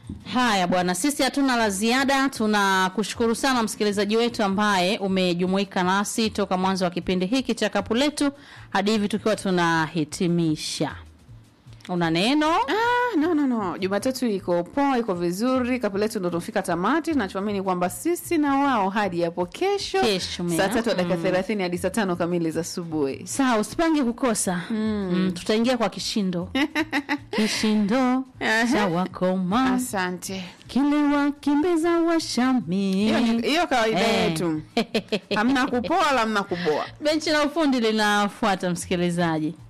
Haya bwana, sisi hatuna la ziada. Tunakushukuru sana msikilizaji wetu ambaye umejumuika nasi toka mwanzo wa kipindi hiki cha kapu letu hadi hivi tukiwa tunahitimisha. Una neno? Ah, no, no, no. Jumatatu iko poa, iko vizuri. Kapu letu ndo tumefika tamati. Nachoamini kwamba sisi na wao hadi hapo kesho, Kesho, mea. saa tatu dakika thelathini hadi saa tano kamili za asubuhi. Sawa, usipange kukosa. Mm, tutaingia kwa kishindo. kishindo Aha. cha wakoma Asante. kile wakimbiza washami. Hiyo ni- Hiyo kawaida Eh. yetu, hamna kupoa wala hamna kuboa. Benchi la ufundi linafuata msikilizaji.